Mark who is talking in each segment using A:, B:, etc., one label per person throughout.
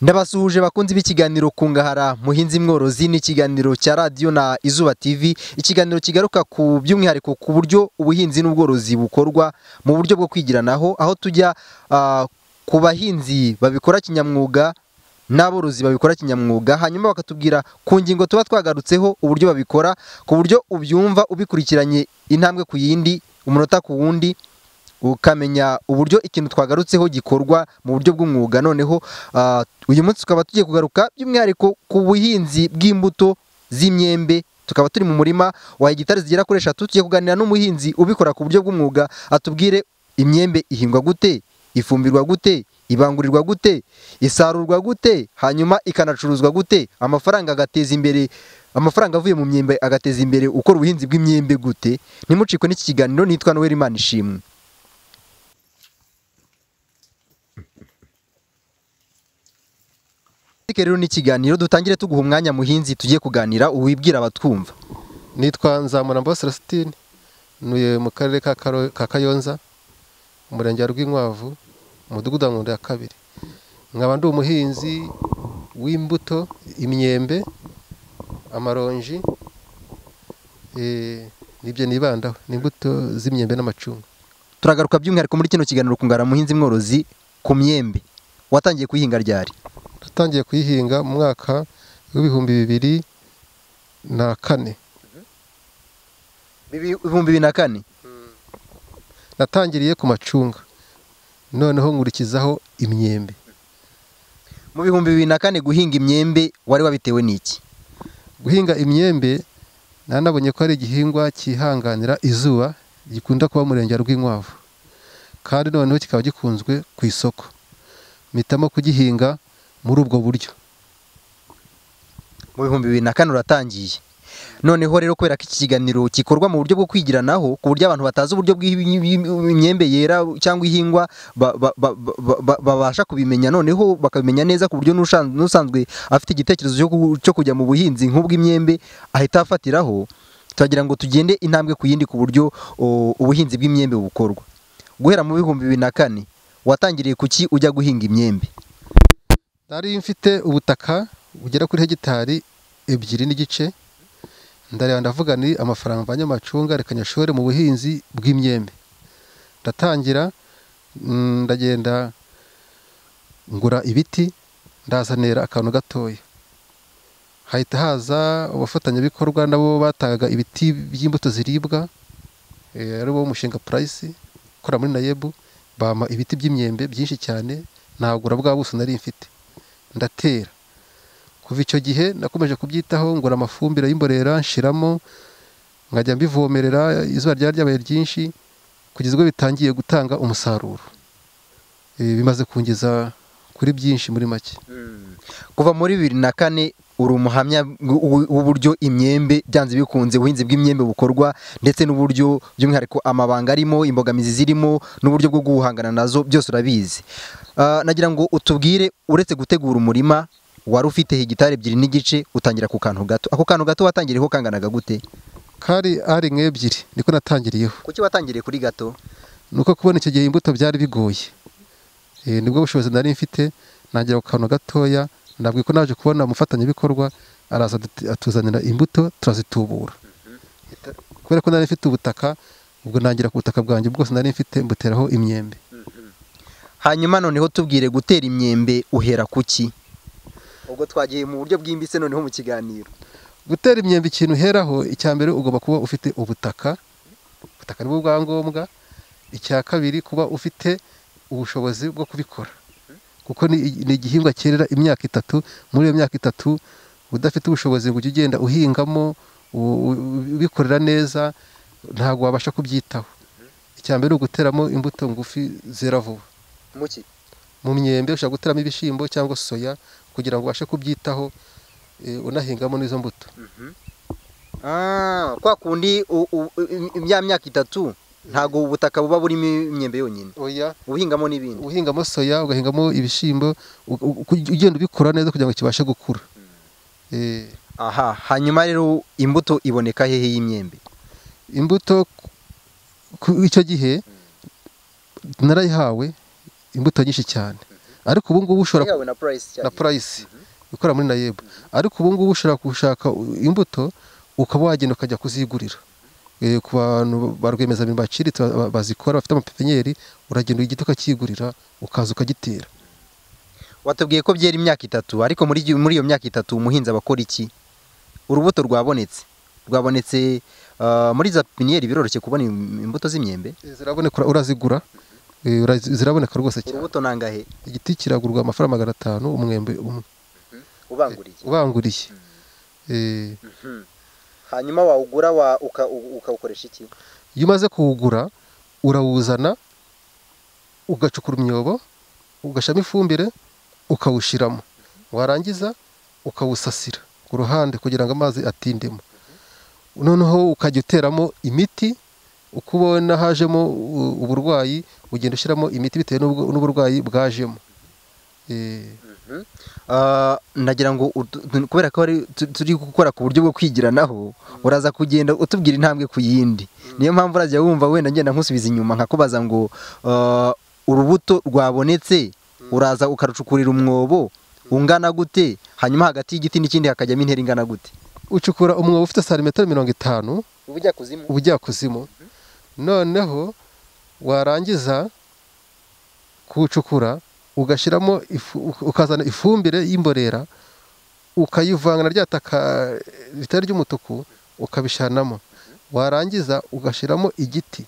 A: ndabasuhuje bakunzi b'ikiganiro kungahara muhinzi mworozi ni ikiganiro cya radiyo na izuba tv ikiganiro kigaruka ku by'umwihariko ku buryo ubuhinzi n'ubworozi bukorwa mu buryo bwo kwigiranaho aho tujya ah, ku bahinzi babikora kinyamwuga n'aborozi babikora kinyamwuga hanyuma bakatubwira ku ngingo tuba twagarutseho uburyo babikora ku buryo ubyumva ubikurikiranye intambwe ku yindi umunota ku wundi ukamenya uburyo ikintu twagarutseho gikorwa mu buryo bw'umwuga noneho ah, uyu munsi tukaba tugiye kugaruka by'umwihariko ku buhinzi bw'imbuto z'imyembe tukaba turi mu murima wa hegitari zigera kuri eshatu tugiye kuganira n'umuhinzi ubikora ku buryo bw'umwuga atubwire imyembe ihingwa gute ifumbirwa gute ibangurirwa gute isarurwa gute hanyuma ikanacuruzwa gute amafaranga agateza imbere amafaranga avuye mu myembe agateza imbere ukora ubuhinzi bw'imyembe gute ntimucikwe n'iki kiganiro nitwa noel imana ishimwe Ariko rero ni ikiganiro dutangire tuguha umwanya muhinzi tugiye kuganira uwibwira abatwumva
B: nitwa nzamurambo celestine ntuye mu karere ka Karo- ka kayonza umurenge wa rw'inkwavu umudugudu wa Nkondo ya kabiri nkaba ndi umuhinzi w'imbuto imyembe amaronji eh, nibyo nibandaho ni imbuto z'imyembe n'amacunga
A: turagaruka by'umwihariko muri kino kiganiro kungara muhinzi mworozi ku myembe watangiye kuyihinga ryari
B: natangiye kuyihinga mu mwaka w'ibihumbi bibiri na kane
A: ibihumbi bibiri na kane
B: natangiriye ku macunga noneho nkurikizaho imyembe
A: mu bihumbi bibiri na kane guhinga imyembe wari wabitewe n'iki
B: guhinga imyembe nanabonye ko ari igihingwa cyihanganira izuba gikunda kuba murenge wa rw'inkwavu kandi noneho kikaba gikunzwe ku isoko mpitamo kugihinga muri ubwo buryo
A: mu bihumbi bibiri na kane uratangiye noneho rero kubera ko iki kiganiro gikorwa mu buryo bwo kwigiranaho ku buryo abantu batazi uburyo bw'imyembe yera cyangwa ihingwa ba- ba- ba- ba- ba- babasha kubimenya noneho bakabimenya neza ku buryo n'ushan- n'usanzwe afite igitekerezo cyo ku- cyo kujya mu buhinzi nk'ubw'imyembe ahita afatiraho turagira ngo tugende intambwe ku yindi ku buryo o, ubuhinzi bw'imyembe bukorwa guhera mu bihumbi bibiri na kane watangiriye ku ki ujya guhinga imyembe
B: nari mfite ubutaka bugera kuri hegitari ebyiri n'igice ndareba ndavuga ni amafaranga mvanye amacunga reka nyashore mu buhinzi bw'imyembe ndatangira mm, ndagenda ngura ibiti ndazanira akantu gatoya hahita haza abafatanyabikorwa nabo batangaga ibiti by'imbuto ziribwa eh, ari wo mushinga purayisi ukora muri nayebu bampa ibiti by'imyembe byinshi cyane nagura bwa buso nari mfite ndatera kuva icyo gihe nakomeje kubyitaho ngura amafumbire y'imborera nshiramo nkajya mbivomerera izuba ryari ryabaye ryinshi kugeza ubwo bitangiye gutanga umusaruro Eh, bimaze kungeza kuri byinshi muri make
A: kuva muri bibiri na kane uri umuhamya w- w'uburyo imyembe byanze bikunze ubuhinzi bw'imyembe bukorwa ndetse n'uburyo by'umwihariko amabanga arimo imbogamizi zirimo n'uburyo bwo guhangana nazo byose urabizi Ah, nagira ngo utubwire uretse gutegura umurima wari ufite hegitari ebyiri n'igice utangira ku kantu gato ako kantu gato watangiriyeho kanganaga gute
B: kari ari nk'ebyiri niko natangiriyeho
A: kuki watangiriye kuri gato
B: ni uko kubona icyo gihe imbuto byari bigoye Eh, nibwo bushobozi nari mfite nagira ku kantu gatoya ntabwo ko naje kubona umufatanyabikorwa araza adut- atuzanira imbuto turazitubura Ita- kubera ko nari mfite ubutaka ubwo nangira ku butaka bwanjye bwose nari mfite mbuteraho imyembe
A: hanyuma noneho tubwire gutera imyembe uhera ku ki ubwo twagiye mu buryo bwimbitse noneho mu kiganiro
B: gutera imyembe ikintu uheraho icya mbere ugomba kuba ufite ubutaka ubutaka nibwo bwangombwa icya kabiri kuba ufite ubushobozi bwo kubikora kuko ni ni igihingwa cyerera imyaka itatu muri iyo myaka itatu udafite ubushobozi ngo ujye ugenda uhingamo u- u- ubikorera neza ntabwo wabasha kubyitaho icya mbere ni uguteramo imbuto ngufi zera vuba
A: mu ki
B: mu myembe ushobora guteramo ibishyimbo cyangwa soya kugira ngo ubashe kubyitaho eh, unahingamo n'izo mbuto
A: Ah, kwa kundi u- u- u- ya myaka itatu ntago ubutaka buba burimo imyembe yonyine
B: oya
A: ubuhingamo n'ibindi
B: uhingamo soya ugahingamo ibishyimbo u- u- uku- ugenda ubikora neza kugira ngo kibashe gukura Eh,
A: aha hanyuma rero imbuto iboneka hehe y'imyembe
B: imbuto ku- ku icyo gihe narayihawe imbuto nyinshi cyane ariko ubu ngubu ushobora
A: yawe na purayisi cyane
B: na purayisi ikorera muri nayebu ariko ubu ngubu ushobora gushaka imbuto ukaba wagenda ukajya kuzigurira Eh, ku bantu ba rwiyemezamirimo baciriritse ba- bazikora bafite amapepenyeri uragenda igiti ukakigurira ukaza ukagitera
A: watubwiye ko byera imyaka itatu ariko muri iyo- muri iyo myaka itatu umuhinzi aba akora iki urubuto rwabonetse rwabonetse ah, muri za pipiniyeri biroroshye kubona im- imbuto z'imyembe
B: ziraboneka urazigura eh, ura- ziraboneka rwose cyane
A: urubuto nangahe
B: igiti kiragurwa amafaranga magana atanu umwembe umwe
A: ubanguriye
B: ubanguriye Eh,
A: hanyuma wawugura wa- uka- u- ukawukoresha iki
B: iyo umaze kuwugura urawuzana ugacukura umyobo ugashyiramo ifumbire ukawushyiramo warangiza ukawusasira ku ruhande kugira ngo amazi atindemo noneho ukajya uteramo imiti uko ubona hajemo u- uburwayi ugenda ushyiramo imiti bitewe n'ubwo- n'uburwayi bwajemo Eh,
A: Ah, nagira ngo utu- tu- kubera ko ari- tu- turi gukora ku buryo bwo kwigiranaho uraza kugenda utubwira intambwe ku yindi niyo mpamvu urajya wumva wenda ngenda nkusubiza inyuma nkakubaza ngo ah, urubuto rwabonetse uraza ukarucukurira umwobo ungana gute hanyuma hagati y'igiti n'ikindi hakajyamo intera ingana gute
B: ucukura umwobo ufite santimetero mirongo itanu
A: ubujya kuzimu
B: ubujyakuzimu noneho warangiza kuwucukura ugashyiramo ifu- ukazana ifumbire y'imborera ukayivanga na rya taka ritari ry'umutuku ukabishanamo warangiza ugashyiramo igiti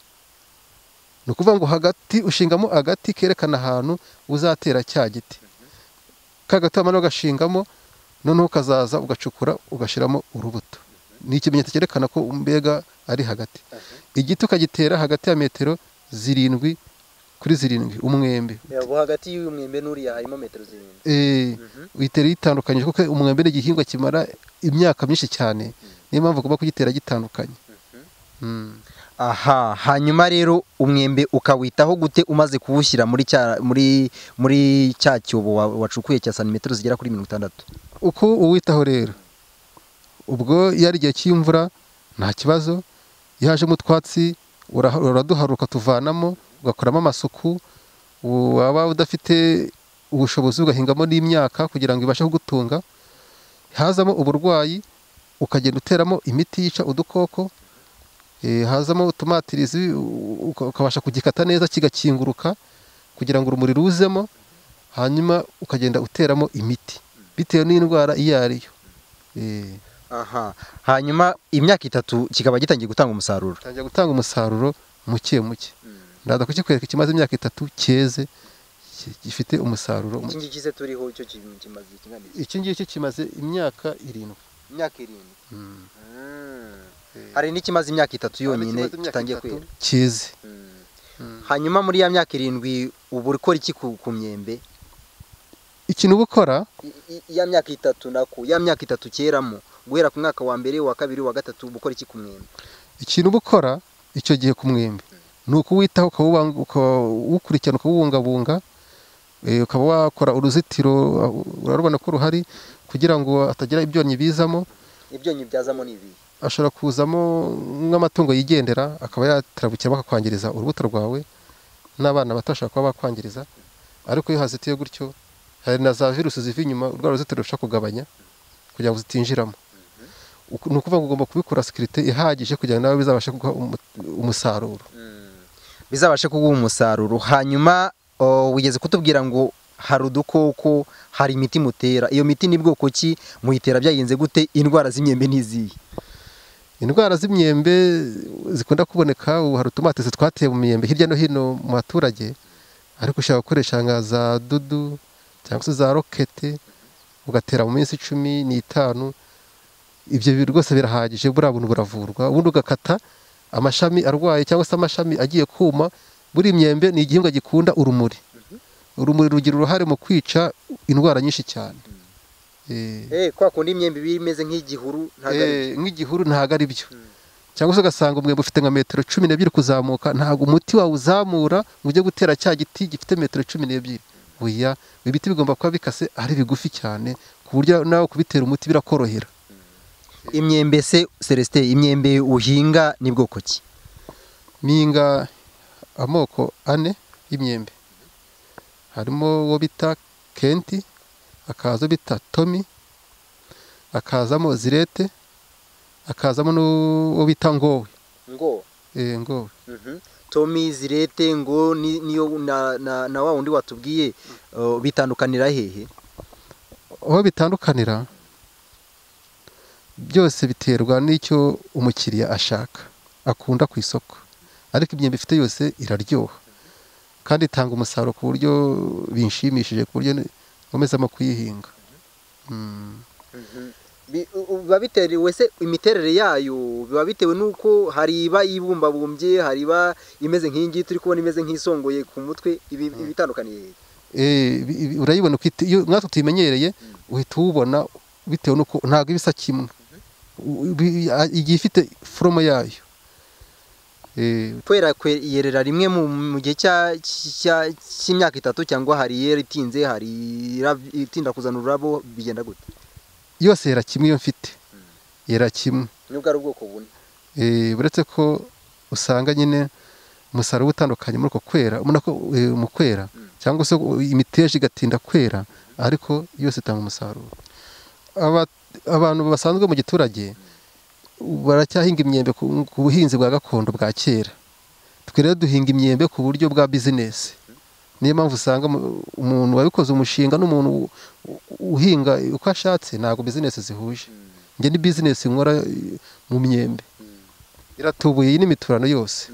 B: ni ukuvuga ngo hagati ushingamo agati kerekana ahantu uzatera cya giti ka gati wamara ugashingamo noneho ukazaza ugacukura ugashyiramo urubuto ni ikimenyetso cyerekana ko mbega ari hagati igiti ukagitera hagati ya metero zirindwi kuri zirindwi umwembe
A: hagati y'umwembe n'uriya harimo metero zirindwi
B: Eh, uyitera yitandukanyije kuko umwembe ni igihingwa kimara imyaka myinshi cyane niyo mpamvu ugomba kugitera gitandukanye Mm.
A: aha hanyuma rero umwembe ukawitaho gute umaze kuwushyira muri cya muri muri cya cyobo wa- wacukuye cya santimetero zigera kuri mirongo itandatu
B: uko uwitaho rero ubwo iyo ari igihe cy'imvura nta kibazo iyo hajemo utwatsi uraha- uraduharuka tuvanamo ugakoramo amasuku waba udafite ubushobozi ugahingamo n'imyaka kugira ngo ibashe kugutunga hazamo uburwayi ukagenda uteramo imiti yica udukoko eh, hazamo utumatirizi u- uka- ukabasha kugikata neza kigakinguruka kugira ngo urumuri ruzemo hanyuma ukagenda uteramo imiti bitewe n'indwara iyo ari yo Eh,
A: aha hanyuma imyaka itatu kikaba gitangiye gutanga umusaruro
B: gitangira gutanga umusaruro muke muke ndaza kukikwereka ikimaze imyaka itatu cyeze ki- gifite umusaruro muke
A: ngiki se turiho cyo kimaze ikingana
B: iki ngiki kimaze imyaka irindwi
A: imyaka irindwi hari n'ikimaze imyaka itatu yonyine
B: Ikimaze imyaka
A: gitangiye
B: itatu,
A: kwera
B: cyeze
A: hanyuma muri ya myaka irindwi uba ukora iki ku ku myembe
B: ikintu uba ukora
A: I- i- ya myaka itatu nako ya myaka itatu cyeramo guhera ku mwaka wa mbere wa kabiri wa gatatu uba ukora iki ku mwembe
B: ikintu uba ukora icyo gihe ku mwembe ni ukuwitaho ukawubang- ukawukurikirana ukawubungabunga eh, ukaba wakora uruzitiro uh, urarubona ko ruhari kugira ngo hatagira ibyonnyi bizamo
A: ibyonnyi byazamo ni ibihe
B: ashobora kuzamo nk'amatungo yigendera akaba yatarabukira bakakwangiriza urubuto rwawe n'abana batashobora kuba bakwangiriza ariko iyo hazitiye gutyo hari na za virusi ziva inyuma urwa ruzitiro rushobora kugabanya kugira ngo zitinjiramo Uku- ni ukuvuga ngo ugomba kubikora sekirite ihagije kugira ngo nawe bizabashe kuguha umu- umusaruro
A: bizabashe kuguha umusaruro hanyuma o, wigeze kutubwira ngo hari udukoko hari imiti mutera iyo miti ni bwoko ki muyitera byagenze gute indwara z'imyembe n'izihe
B: indwara z'imyembe zikunda kuboneka ubu hari utumatisi twateye mu myembe hirya no hino mu baturage ariko ushobora gukoresha nka za dudu cyangwa se za rokete ugatera mu minsi cumi n'itanu ibyo bi- rwose birahagije buriya buntu buravurwa ubundi ugakata amashami arwaye cyangwa se amashami agiye kuma buri imyembe ni igihingwa gikunda urumuri urumuri rugira uruhare mu kwica indwara nyinshi cyane Eh,
A: eh kwa kundi imyembe iba imeze nk'igihuru ntabwo ari
B: Eh, nk'igihuru ntabwo ari byo cyangwa se ugasanga umwembe ufite nka metero cumi n'ebyiri kuzamuka ntabwo umuti wawuzamura ngo ujye gutera cya giti gifite metero cumi n'ebyiri oya ibiti bigomba kuba bikase ari bigufi cyane ku buryo nawe kubitera umuti birakorohera
A: imyembe se Celestin imyembe uhinga ni bwoko ki
B: minga amoko ane y'imyembe harimo uwo bita kenti hakaza bita tomi hakazamo zirete hakazamo n'uwo bita ngowe
A: ngo
B: eh, ngowe
A: tomi zirete ngo ni- niyo na na- na wa wundi watubwiye uh, bitandukanira hehe
B: aho bitandukanira byose biterwa n'icyo umukiriya ashaka akunda ku isoko ariko imyembe ifite yose iraryoha kandi itanga umusaruro ku buryo binshimishije ku buryo nkomezamo kuyihinga Mm.
A: Bi- u- u- biba bitewe se imiterere yayo biba bitewe n'uko hari iba yibumbabumbye hari iba imeze nk'iyingiyi turi kubona imeze nk'isongoye ku mutwe ibi ibi bitandukaniye hehe
B: Eh, bi- bi- urayibona uko ite- iyo natwe tuyimenyereye uhita uwubona bitewe n'uko ntabwo iba isa kimwe U- bi- a- igiye ifite foromo yayo Eh,
A: kwera kwe- yerera rimwe mu mu gihe cya- cya- cy'imyaka itatu cyangwa hari yera itinze hari irab- itinda kuzana ururabo bigenda gute
B: yose yera kimwe iyo mfite yera kimwe
A: nubwo ari ubwoko bune
B: Eh, uretse ko usanga nyine umusaruro utandukanye muri uko kwera ubona ko eh, mu kwera cyangwa se imiteja igatinda kwera ariko yose itanga umusaruro Aba- abantu basanzwe mu giturage baracyahinga imyembe ku ku buhinzi bwa gakondo bwa kera twe rero duhinga imyembe ku buryo bwa bizinesi niyo mpamvu usanga mu- umuntu wabikoze umushinga n'umuntu u- u- uhinga uko ashatse ntabwo bizinesi zihuje njye ni bizinesi nkora eh, mu myembe iratubuye iyi ni imiturano yose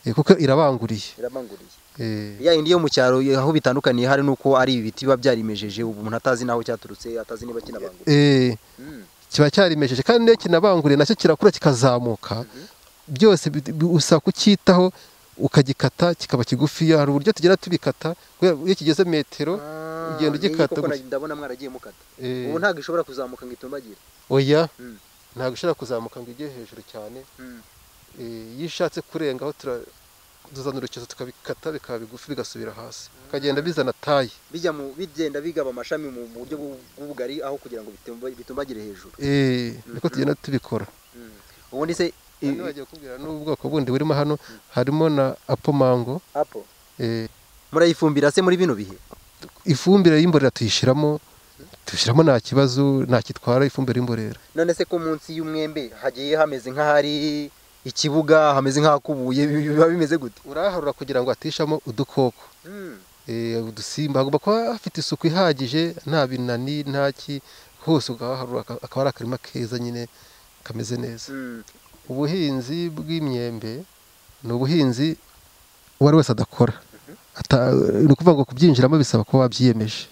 B: Eh, kuko irabanguriye
A: irabanguriye
B: Eh,
A: ya yindi yo mu cyaro aho bitandukaniye hari nuko ari ibiti biba byarimejeje ubu umuntu atazi n'aho cyaturutse atazi niba kinabanguriye
B: eh,
A: Mm.
B: kiba cyarimejeje kandi n'iyo kinabanguriye nacyo kirakura kikazamuka byose bi- bi- usaba kucyitaho ukagikata kikaba kigufiya hari uburyo tugenda tubikata kubera iyo kigeze metero ugenda
A: Ah,
B: ugikata
A: koko
B: gutya.
A: ndabona mwaragiye mukata
B: Eh,
A: ubu ntabwo ishobora kuzamuka ngo itumbagire
B: oya
A: Mm.
B: ntabwo ishobora kuzamuka ngo ijye hejuru cyane Eh, iyo ishatse kurengaho tura- tuzana urukezo tukabikata bikaba bigufi bigasubira hasi bikagenda bizana taye
A: bijya mu bigenda bigaba amashami mu buryo bw'u- bw'ubugari aho kugira ngo bitumba- bitumbagire hejuru
B: Eh, niko tugenda tubikora
A: ubundi se i-
B: Hano bagiye kukubwira n'ubwoko bundi burimo hano harimo na apo mango
A: apo
B: eh,
A: murayifumbira se muri bino bihe
B: ifumbire y'imborera tuyishyiramo tuyishyiramo nta kibazo nta kitwara ifumbire y'imborera
A: none se ko munsi y'umwembe hagiye hameze nk'ahari ikibuga hameze nk'ahakubuye bi- biba bimeze gute
B: uraharura kugira ngo atishamo udukoko eh, udusimba hagomba kuba hafite isuku ihagije nta binani nta ki hose ukahaharura aka- akaba ari akarima keza nyine kameze neza
A: Mm.
B: ubuhinzi bw'imyembe ni ubuhinzi uwo ari wese adakora Ata- ni ukuvuga ngo kubyinjiramo bisaba kuba wabyiyemeje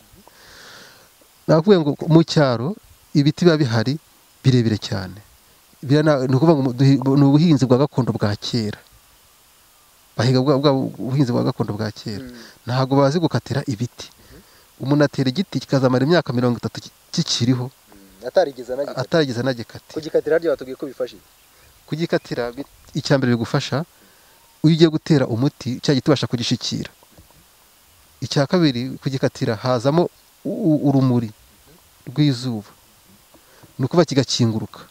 B: nakubwiye ngo mu cyaro ibiti biba bihari birebire cyane Biriya na- ni ukuvuga ngo duhi- ni ubuhinzi bwa gakondo bwa kera bahiga bwa bwa buhinzi bwa gakondo bwa kera
A: Mm.
B: ntabwo bazi gukatira ibiti umuntu atera igiti kikazamara imyaka mirongo itatu ki- kikiriho
A: Mm. atarigeze anagikata
B: atarigeze anagikati
A: kugikatira ryo batubwiye ko bifashije
B: kugikatira bi- icya mbere bigufasha iyo ugiye gutera umuti cya giti ubasha kugishikira icya kabiri kugikatira hazamo u- u- urumuri rw'izuba ni ukuva kigakinguruka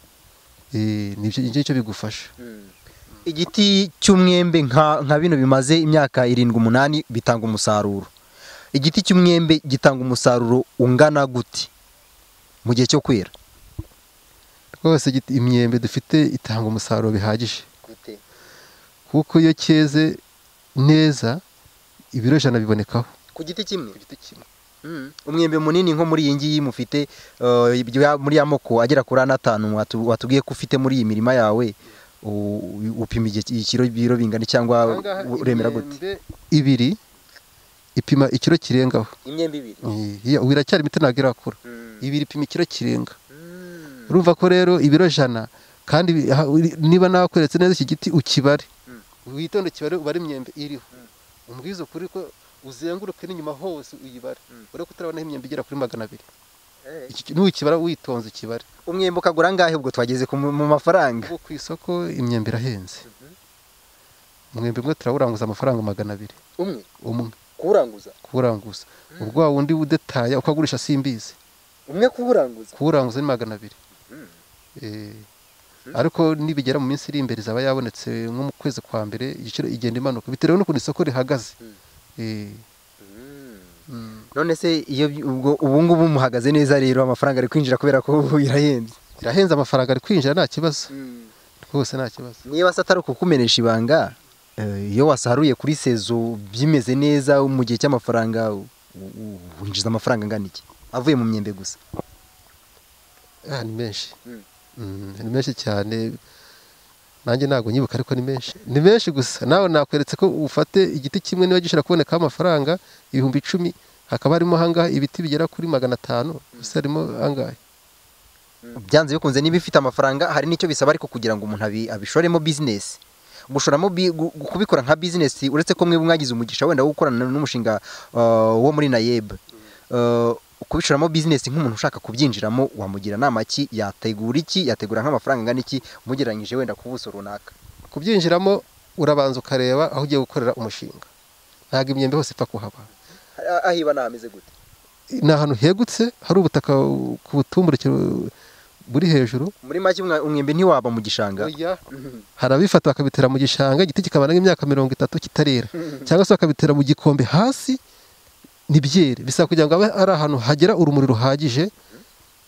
B: Eh, nibyo nibyo nicyo bigufasha
A: igiti cy'umwembe nka nka bino bimaze imyaka irindwi umunani bitanga umusaruro igiti cy'umwembe gitanga umusaruro ungana gute mu gihe cyo kwera
B: rwose igiti- imyembe dufite itanga umusaruro bihagije kuko iyo cyeze neza ibiro ijana bibonekaho
A: ku giti kimwe
B: giti kimwe
A: Mm. umwembe munini nko muri iyi ngiyi mufite uh, ibyo ya- muri ya moko agera kuri ane atanu watu- watubwiye ko ufite muri iyi mirima yawe u- upima igihe- ikiro biro bingana cyangwa uremera gute
B: ibiri ipima ikiro kirengaho
A: imyembe ibiri
B: Iya, ubu iracyari mito ntabwo irakura ibiri ipima ikiro kirenga
A: Mm.
B: urumva ko rero ibiro jana kandi bi- aha uri- niba nakweretse neza iki giti ukibare
A: Mm.
B: witonde ukibare ubare imyembe iriho umbwize ukuri ko uzenguruke n'inyuma hose uyibare
A: Mm.
B: urabona ko utarabona aho imyembe igera kuri magana abiri
A: Eh.
B: Iki- nukibara witonze ukibare
A: umwembe ukagura angahe ubwo twageze ku mu mu mafaranga
B: ubu ku isoko imyembe irahenze umwembe umwe turawuranguza amafaranga magana abiri
A: umwe
B: umwe
A: kuwuranguza
B: kuwuranguza ubwo wa wundi udetaya ukagurisha simbizi
A: umwe kuwuranguza
B: kuwuranguza ni magana abiri
A: Mm.
B: Eh, ariko nibigera mu minsi iri imbere izaba yabonetse nko mu kwezi kwa mbere igiciro igenda imanuka bitewe n'ukuntu isoko rihagaze
A: Mm.
B: Eh,
A: none se iyo bi- ubwo ubu ngubu muhagaze neza rero amafaranga ari kwinjira kubera ko ubu birahenze
B: birahenze amafaranga ari kwinjira nta kibazo rwose nta kibazo
A: niba se atari ukukumenesha ibanga eh, iyo wasaruye kuri sezo bimeze neza mu gihe cy'amafaranga u- u- winjiza amafaranga angana iki avuye mu myembe gusa
B: Ah, ni menshi
A: Mm.
B: Mm, ni menshi cyane nanjye ntabwo nyibuka ariko ni menshi ni menshi gusa nawe nakweretse ko ufate igiti kimwe niba gishobora kubonekaho amafaranga ibihumbi icumi hakaba harimo ahangaha ibiti bigera kuri magana atanu gusa harimo ahangahe
A: byanze bikunze niba ifite amafaranga hari n'icyo bisaba ariko kugira ngo umuntu abi- abishoremo bizinesi gushoramo bi- gu- gu- kubikora nka bizinesi uretse ko mwe mwagize umugisha wenda wo gukorana n'umushinga uh, wo muri nayeb Uh, kubishoramo bizinesi nk'umuntu ushaka kubyinjiramo wamugira nama ki yategura iki yategura nk'amafaranga angana iki umugereranyije wenda ku buso runaka
B: kubyinjiramo urabanza ukareba aho ugiye gukorera umushinga ntabwo imyembe hose ipfa kuhaba
A: aho iba nahameze gute
B: ni ahantu hegutse hari ubutaka ku butumburukiro buri hejuru
A: muri make umwa- umwembe ntiwaba mu gishanga
B: hari abifata bakabitera mu gishanga igiti kikabana nk'imyaka mirongo itatu kitarera cyangwa se bakabitera mu gikombe hasi ntibyere bisaba kugira ngo abe ari ahantu hagera urumuri ruhagije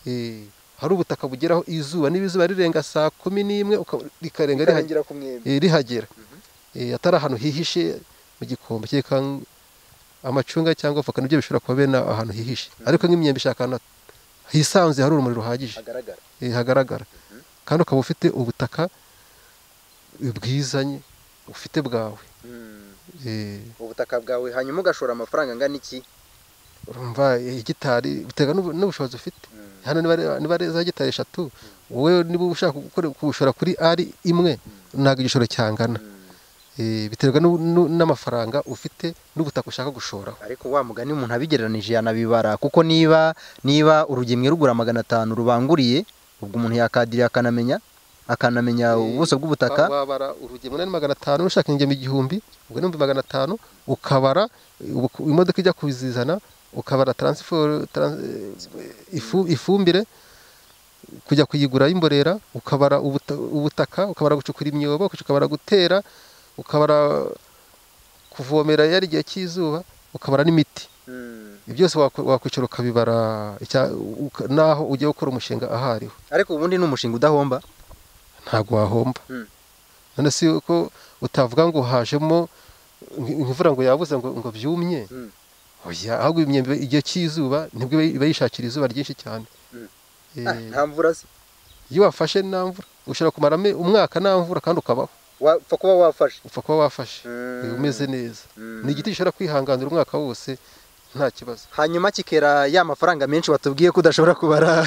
B: eh, hari ubutaka bugeraho izuba niba izuba rirenga saa kumi n'imwe uka- rikarenga rihagera
A: ku mwembe
B: eh, rihagera Eh, atari ahantu hihishe mu gikombe kereka ng- amacunga cyangwa voka nibyo bishobora kuba bene ahantu hihishe ariko nk'imyembe ishaka ahantu hisanzuye hari urumuri ruhagije
A: hagaragara
B: eh, hagaragara kandi ukaba ufite ubutaka bwizanye ufite bwawe Eh,
A: ubutaka bwawe hanyuma ugashora amafaranga angana iki
B: urumva igitari biterwa n'ubu- n'ubushobozi ufite hano niba ari- niba ari za gitari eshatu wowe niba ushaka gukora- kubushora kuri ari imwe ntabwo igishoro cyangana Eh, biterwa n'u- n'u- n'amafaranga ufite n'ubutaka ushaka gushoraho
A: ariko wa mugani umuntu abigereranije yanabibara kuko niba niba urugemwe rugura magana atanu rubanguriye ubwo umuntu yakadiriye akanamenya akanamenya ubuso bw'ubutaka
B: Wa- wabara urugemwe ni magana atanu ushaka ingemo igihumbi ubwo ni ibihumbi magana atanu ukabara eh, ubu- imodoka ijya kuzizana ukabara transfer tran- eh, ifu- ifumbire kujya kuyigura y'imborera ukabara ubuta- ubutaka ukabara gucukura imyobo ukabara gutera ukabara kuvomera yari igihe cy'izuba ukabara n'imiti Ibyo byose wako- wakwicara ukabibara icya- uka- n'aho ugiye gukora umushinga ahariho
A: ariko ubundi ni umushinga udahomba
B: ntabwo wahomba
A: Mm.
B: none si uko utavuga ngo hajemo nk- imvura ngo yabuze ngo, ngo byumye
A: Mm.
B: oya ahubwo imyembe igihe cy'izuba nibwo iba- iba yishakira izuba ryinshi cyane
A: Mm.
B: Eh,
A: Ah, nta mvura se
B: iyo wafashe nta mvura ushobora kumara ame- umwaka nta mvura kandi ukabaho
A: wapfa kuba wafashe
B: upfa kuba wafashe
A: Mm.
B: eh, umeze neza
A: Mm.
B: ni igiti gishobora kwihanganira umwaka wose nta kibazo
A: hanyuma kikera ya mafaranga menshi watubwiye ko udashobora kubara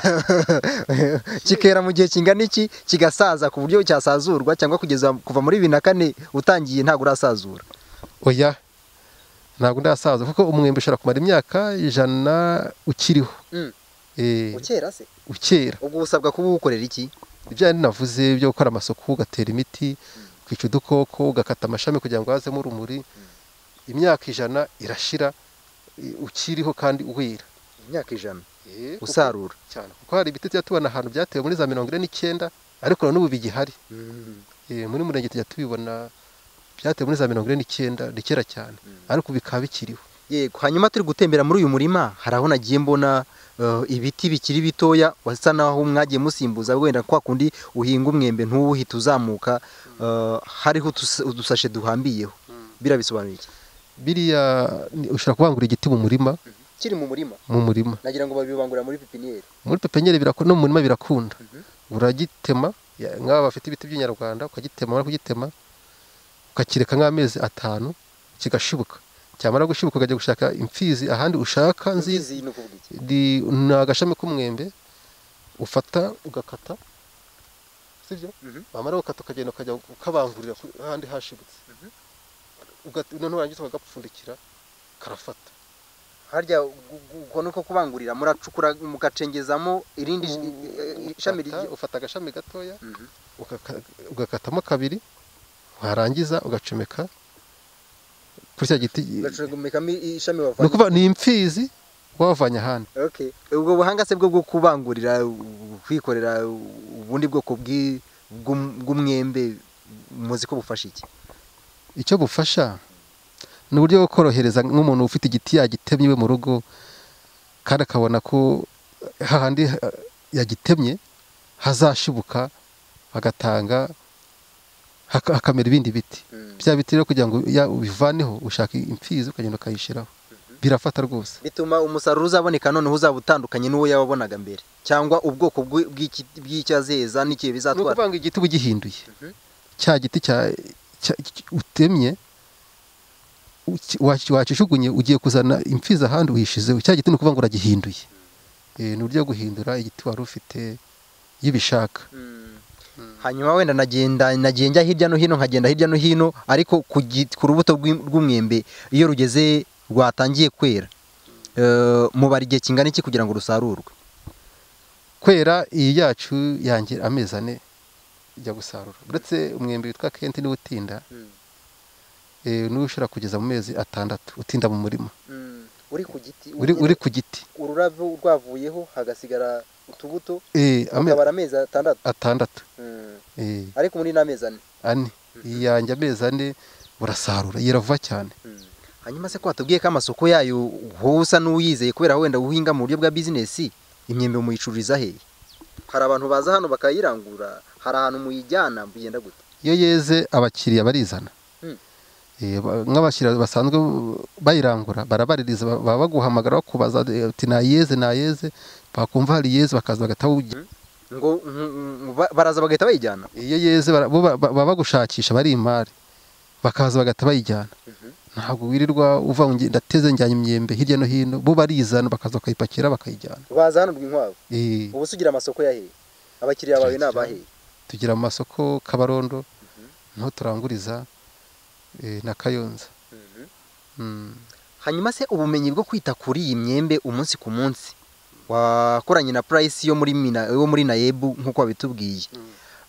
A: kikera mu gihe kingana iki kigasaza ku buryo cyasazurwa cyangwa kugeza kuva muri bibiri na kane utangiye ntabwo urasazura
B: oya ntabwo ndasaza kuko umwembe ushobora kumara imyaka ijana ukiriho eh,
A: ukera se
B: ukera
A: ubwo usabwa kuba uwukorera iki
B: ibyo yari navuze byo gukora amasuku ugatera imiti kwica udukoko ugakata amashami kugira ngo hazemo urumuri imyaka ijana irashira i- ukiriho kandi uwira
A: imyaka ijana
B: Kuko-
A: usarura
B: cyane kuko hari ibiti tujya tubona ahantu byatewe muri za mirongo ine n'icyenda ariko na n'ubu bigihari Eh, muri murenge tujya tubibona byatewe muri za mirongo ine n'icyenda ni kera cyane ariko ubu bikaba bikiriho
A: yego hanyuma turi gutembera muri uyu murima hari aho nagiye mbona eh, ibiti bikiri bitoya wasa naho mwagiye musimbuza wenda kwa kundi uhinga umwembe ntuwuhita uzamuka eh, hariho utus- udusashe duhambiyeho biriya bisobanuye iki
B: biriya ni- ushobora kubangura igiti mu murima
A: kiri mu murima
B: mu murima
A: nagira ngo babibangurira muri pipiniyeri
B: muri pepenyeri birakunda no mu murima birakunda uragitema ya- nk'aba bafite ibiti by'inyarwanda ukagitema wamara kugitema ukakireka nk'amezi atanu kigashibuka cyamara gushibuka ukajya gushaka imfizi ahandi ushaka nziza
A: ni ukuvuga iki
B: Di- ni agashami k'umwembe ufata ugakata sibyo
A: Mhm.
B: wamara gukata ukagenda ukajya ukabangurira ku- ahandi hashibutse Ugat- noneho warangiza ukagapfundikira karafata
A: harya gu- gu- uko ni uko kubangurira muracukura mugacengezamo irindi sh- eh, ishami
B: Ufata-
A: rigiye
B: ufata agashami gatoya
A: Mhm.
B: ugaka- ugakatamo kabiri warangiza ugacomeka kuri cya giti
A: ugacomekamo i- ishami
B: ni
A: wavanye
B: ukuvuga ni imfizi wavanye ahandi
A: Okay. ubwo buhanga se bwo bwo kubangurira u- kwikorera u- ubundi bwoko bw'i- bw'um- bw'umwembe muzi ko bufasha iki
B: icyo bufasha ni uburyo bwo korohereza nk'umuntu ufite igiti yagitemye iwe mu rugo kandi akabona ko hahandi ha- yagitemye hazashibuka agatanga haka- hakamera ibindi biti bya biti rero kugira ngo ya- ubivaneho ushaka impfizi ukagenda ukayishyiraho birafata rwose
A: bituma umusaruro uzaboneka noneho uzaba utandukanye n'uwo yawabonaga mbere cyangwa ubwoko bw'i- bw'iki- bw'icyazeza n'ikihe
B: ni
A: bizatwara
B: ukuvuga ngo igiti uba ugihinduye
A: Mhm.
B: cya giti cya- cya- cy- utemye uki- wac- wacishugunye ugiye kuzana impfizi ahandi uyishizeho cya giti ni ukuvuga ngo uragihinduye Eh, ni uburyo bwo guhindura igiti wari ufite iyo ubishaka
A: Mm. hanyuma wenda nagenda nagiye njya hirya no hino nkagenda hirya no hino ariko ku gi- ku rubuto rw'im- rw'umwembe iyo rugeze rwatangiye kwera eh, mubara igihe kingana iki kugira ngo rusarurwe
B: kwera iyi yacu yangira amezi ane ijya gusarura uretse umwembe witwa kenti niwo utinda eh, niwo ushobora kugeza mu mezi atandatu utinda mu murima
A: uri ku giti
B: uri uri ku giti
A: ururabo rwavuyeho hagasigara utubuto
B: Eh, ame-
A: amezi atandatu
B: atandatu Eh,
A: ariko muri n'amezi ane
B: ane iyi yanjye amezi ane urasarura iyi iravuba cyane
A: hanyuma se ko watubwiye ko amasoko yayo wowe usa n'uwiyizeye kubera wenda uhinga mu buryo bwa bizinesi imyembe muyicururiza hehe hari abantu baza hano bakayirangura hari ahantu muyijyana mugenda gute
B: iyo yeze abakiriya barizana
A: Mm.
B: Eh, ba- nk'abakiriya basanzwe bayirangura barabaririza ba- baba baguhamagara bakubaza eh, uti nayeze nayeze bakumva hari iyeze bakaza bagataha
A: ngo nk- nk- ba- baraza bagahita bayijyana
B: iyo yeze bara- bo ba- ba- baba bagushakisha bari imari bakaza bagahita bayijyana ntabwo wirirwa uva ngo nge- ndateze njyanye imyembe hirya no hino bo barizana bakaza bakayipakira bakayijyana
A: baza hano rw'inkwavu
B: Eh,
A: ubu se ugira amasoko ya hehe abakiriya bawe ni abahe
B: tugira mu masoko kabarondo niho turanguriza eh, na kayonza Mm.
A: hanyuma se ubumenyi bwo kwita kuri iyi myembe umunsi ku munsi wakoranye na purayisi yo muri mina yo muri nayebu nk'uko wabitubwiye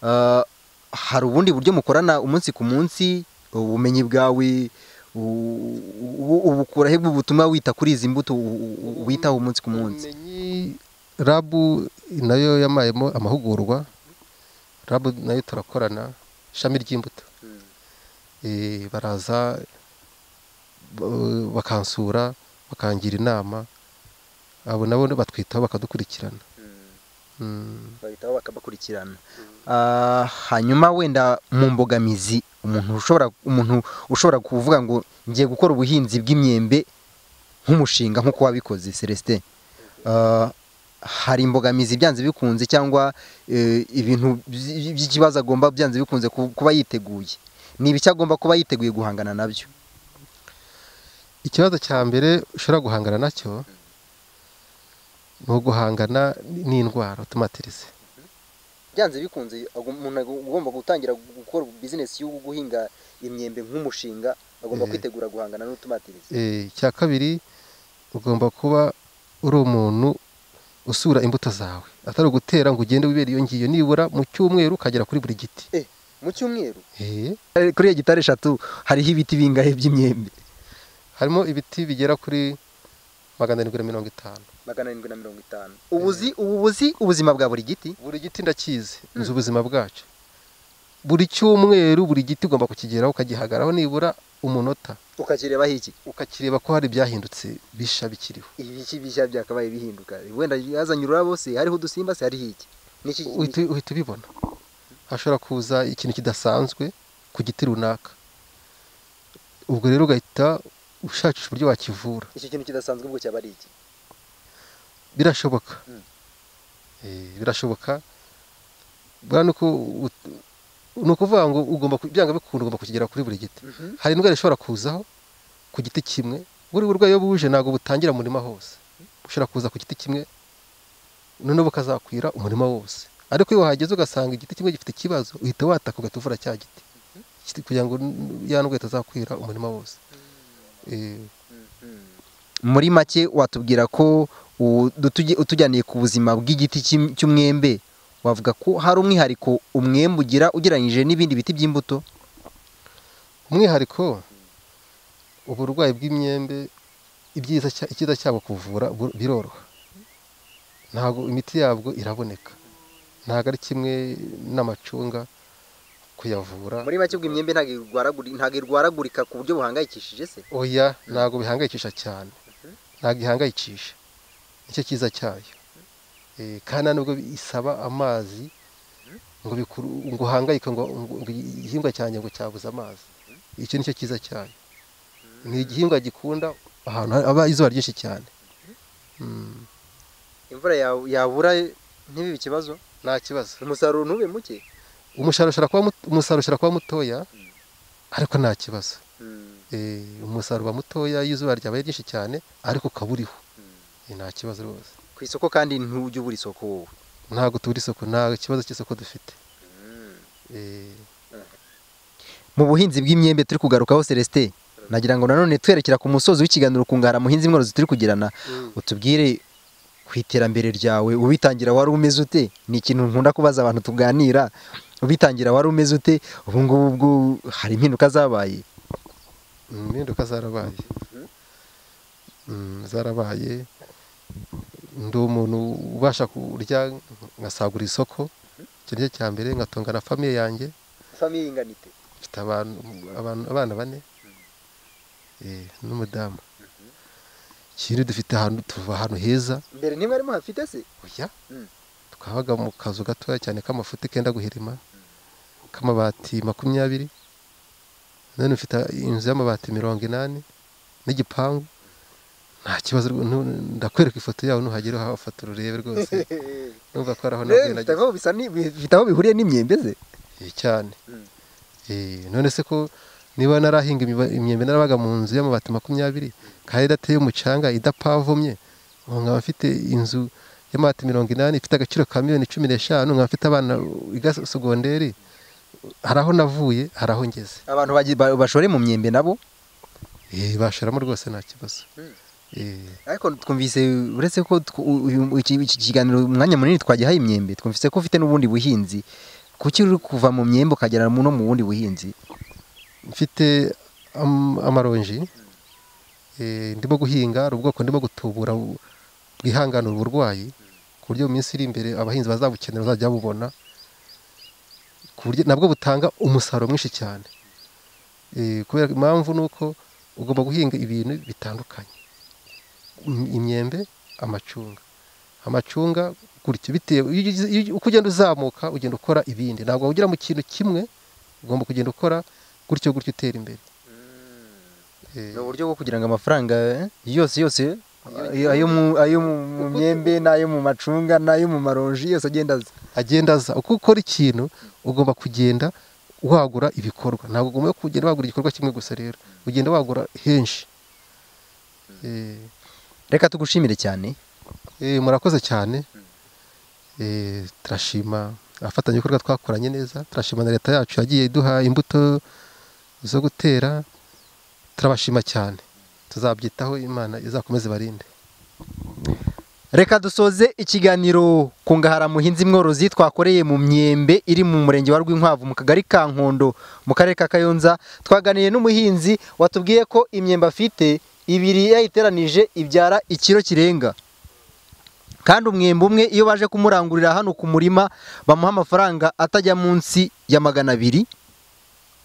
A: Ah, hari ubundi buryo mukorana umunsi ku munsi ubumenyi bwawe u- u- ubukura he butuma wita kuri izi mbuto u- u- witaho umunsi ku munsi
B: ubumenyi rabu nayo yamayemo amahugurwa rabu nayo turakorana ishami ry'imbuto Eh, baraza ba- bakansura bakangira inama abo nabo batwitaho bakadukurikirana Mm.
A: bahitaho bakabakurikirana Ah, hanyuma wenda mu mbogamizi umuntu ushobora umuntu ushobora kuvuga ngo ngiye gukora ubuhinzi bw'imyembe nk'umushinga nk'uko wabikoze Celestin Ah, hari imbogamizi byanze bikunze cyangwa eh, ibintu by- by'ikibazo agomba byanze bikunze ku- kuba yiteguye ni ibiki agomba kuba yiteguye guhangana nabyo
B: ikibazo cya mbere ushobora guhangana nacyo ni uguhangana n'indwara utumatirize
A: byanze bikunze umuntu agomba gutangira gukora bizinesi yo guhinga imyembe nk'umushinga
B: agomba Eh.
A: kwitegura guhangana n'utumatirizi
B: Eh, icya kabiri ugomba kuba uri umuntu usura imbuto zawe atari ugutera ngo ugende wibera iyo ngiyo nibura mu cyumweru ukagera kuri buri giti
A: mu cyumweru
B: Eh,
A: kuri iyo gitari eshatu hariho ibiti bingahe by'imyembe
B: harimo ibiti bigera kuri magana arindwi na mirongo itanu
A: magana arindwi na mirongo itanu ubuzi ubu buzi ubuzima bwa buri giti
B: buri giti ndakizi nzi ubuzima bwacu buri cyumweru buri giti ugomba kukigeraho ukagihagaraho nibura umunota
A: ukakirebaho iki
B: ukakireba ko hari ibyahindutse bisha bikiriho
A: ibiki bishya byakabaye bihinduka wenda yazanye ururabo se hariho udusimba se hariho iki Niki-
B: uhita uhita ubibona hashobora kuza ikintu kidasanzwe ku giti runaka ubwo rero ugahita ushakisha uburyo wakivura
A: iki kintu kidasanzwe ubwo cyaba ari iki
B: birashoboka
A: Mm.
B: Eh, birashoboka bwa ni uko ut- ni ukuvuga ngo ugomba ku- byanga bikunda ugomba kukigera kuri buri giti hari indwara ishobora kuzaho ku giti kimwe buri burwayi iyo buje ntabwo butangira umurima hose bushobora kuza ku giti kimwe noneho bukazakwira umurima wose ariko iyo wahageze ugasanga igiti kimwe gifite ikibazo uhita wataka ugahita uvura cya giti Kiti- kugira ngo n- ya ndwara itazakwira umurima wose Eh,
A: muri make watubwira ko u- dutuge- utujyaniye ku buzima bw'igiti cy'im- cy'umwembe wavuga ko hari umwihariko umwembe ugira ugereranyije n'ibindi biti by'imbuto
B: umwihariko uburwayi bw'imyembe ibyiza cya- icyiza cyabwo kuvura bu- biroroha ntabwo imiti yabwo iraboneka ntabwo ari kimwe n'amacunga kuyavura
A: muri make ubwo imyembe ntabwo irwaraguri- ntabwo irwaragurika ku buryo buhangayikishije se
B: oya ntabwo bihangayikisha cyane ntabwo ihangayikisha nicyo cyiza cyayo Eh, kandi nta nubwo isaba amazi ngo bikuru- ngo uhangayike ngo ngo igihingwa cyanjye ngo cyabuze amazi icyo nicyo cyiza cyayo ni igihingwa gikunda ahantu haba izuba ryinshi cyane Mm,
A: imvura ya- yabura ntibibe ikibazo
B: nta kibazo
A: umusaruro ntube muke
B: umusaruro ushobora kuba mut- umusaruro ushobora kuba mutoya ariko nta kibazo
A: Mm,
B: Eh, umusaruro uba mutoya iyo izuba ryabaye ryinshi cyane ariko ukaba uriho
A: mm.
B: Eh, nta kibazo rwose
A: ku isoko kandi ntujya ubura isoko wowe
B: ntabwo tubura isoko nta kibazo cy'isoko dufite Eh,
A: mu buhinzi bw'imyembe turi kugarukaho Celestin nagira ngo nanone twerekera ku musozi w'ikiganiro kungara muhinzi mworozi turi kugirana utubwire ku iterambere ryawe ubitangira wari umeze ute ni ikintu nkunda kubaza abantu tuganira ubitangira wari umeze ute ubu ngubu ubwo hari impinduka zabaye
B: impinduka zarabaye Mm, zarabaye ndi umuntu ubasha kurya ngasagura isoko icyo ni cyo cya mbere nkatunga na famiye yanjye
A: famiye y'inganite
B: mfite abantu abantu- abana bane Eh, n'umudamu ikindi dufite ahantu tuva ahantu heza
A: mbere ntimwari muhafite se
B: oya
A: Mm.
B: twabaga mu kazu gatoya cyane k'amafuti kenda guhirima k'amabati makumyabiri none mfite inzu y'amabati mirongo inani n'igipangu nta kibazo rwo- nu- ndakwereka ifoto yawe nuhagera uhafata ururebe rwose numva ko ari aho naguye
A: bifite
B: nageze.
A: aho bisa ni- bifite aho bihuriye n'imyembe ze
B: Eh, cyane
A: Mm.
B: Eh, none se ko niba narahinga imiba- imyembe narabaga mu nzu y'amabati makumyabiri kandi idateye umucanga idapavomye ubu nkaba mfite inzu y'amabati mirongo inani ifite agaciro ka miliyoni cumi n'eshanu nkaba mfite abana biga sogonderi hari aho navuye hari aho ngeze
A: abantu bagi- ba- bashore mu myembe nabo
B: Eh, bashoramo rwose nta kibazo
A: Mm.
B: Eh,
A: ariko twumvise uretse ko tw- uyu- iki iki kiganiro umwanya munini twagihaye imyembe twumvise ko ufite n'ubundi buhinzi kuki uri kuva mu myembe ukagera mu- no mu bundi buhinzi
B: mfite am- amaronji Eh, ndimo guhinga hari ubwoko ndimo gutubura bu- bwihanganira uburwayi ku buryo mu minsi iri imbere abahinzi bazabukenera bazajya babubona ku buryo nabwo butanga umusaruro mwinshi cyane Eh, kubera impamvu ni uko ugomba guhinga ibintu bitandukanye Im- imyembe amacunga amacunga gutyo bitewe iyo ugize- iyo- uko ugenda uzamuka ugenda ukora ibindi ntabwo ugira mu kintu kimwe ugomba kugenda ukora gutyo gutyo utera imbere Eh,
A: ni uburyo bwo kugira ngo amafaranga eh, yose yose ayo- ayo mu- ayo mu- mu myembe n'ayo mu macunga n'ayo mu maronji yose agenda aza
B: agenda aza uko ukora ikintu ugomba kugenda wagura ibikorwa ntabwo ugomba kugenda wagura igikorwa kimwe gusa rero ugenda wagura henshi Eh,
A: reka tugushimire cyane
B: eh, murakoze cyane Eh, turashima abafatanyabikorwa twakoranye neza turashima na leta yacu yagiye iduha imbuto zo gutera turabashima cyane tuzabyitaho imana izakomeze barinde
A: reka dusoze ikiganiro ku ngahara muhinzi mworozi twakoreye mu myembe iri mu murenge wa rwinkwavu mu kagari ka nkondo mu karere ka kayonza twaganiye n'umuhinzi watubwiye ko imyembe afite ibiri yayiteranije ibyara ikiro kirenga kandi umwembe umwe iyo baje kumurangurira hano ku murima bamuha amafaranga atajya munsi ya magana abiri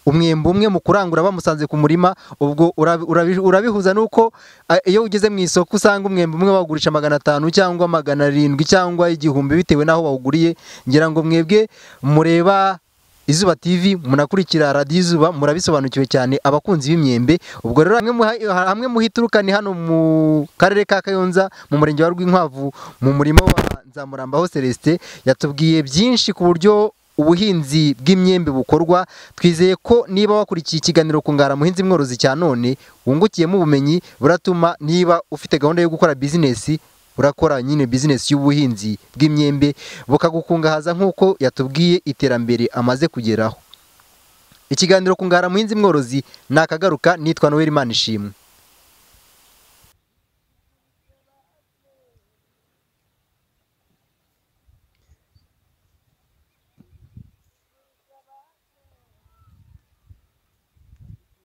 A: umwembe umwe mu kurangura bamusanze ku murima ubwo urabi- urabi- urabihuza n'uko a- iyo ugeze mu isoko usanga umwembe umwe bawugurisha magana atanu cyangwa magana arindwi cyangwa igihumbi bitewe n'aho wawuguriye ngira ngo mwebwe mureba izuba tv munakurikira radiyo izuba murabisobanukiwe cyane abakunzi b'imyembe ubwo rero hamwe muha- hamwe muhituruka ni hano mu karere ka kayonza mu murenge wa rwinkwavu mu murima wa nzamurambaho celestin yatubwiye byinshi ku buryo ubuhinzi bw'imyembe bukorwa twizeye ko niba wakurikiye ikiganiro ku ngara muhinzi mworozi cya none wungukiyemo ubumenyi buratuma niba ufite gahunda yo gukora bizinesi urakora nyine bizinesi y'ubuhinzi bw'imyembe bukagukungahaza nk'uko yatubwiye iterambere amaze kugeraho ikiganiro ku ngara muhinzi mworozi ni akagaruka nitwa noel manishimwe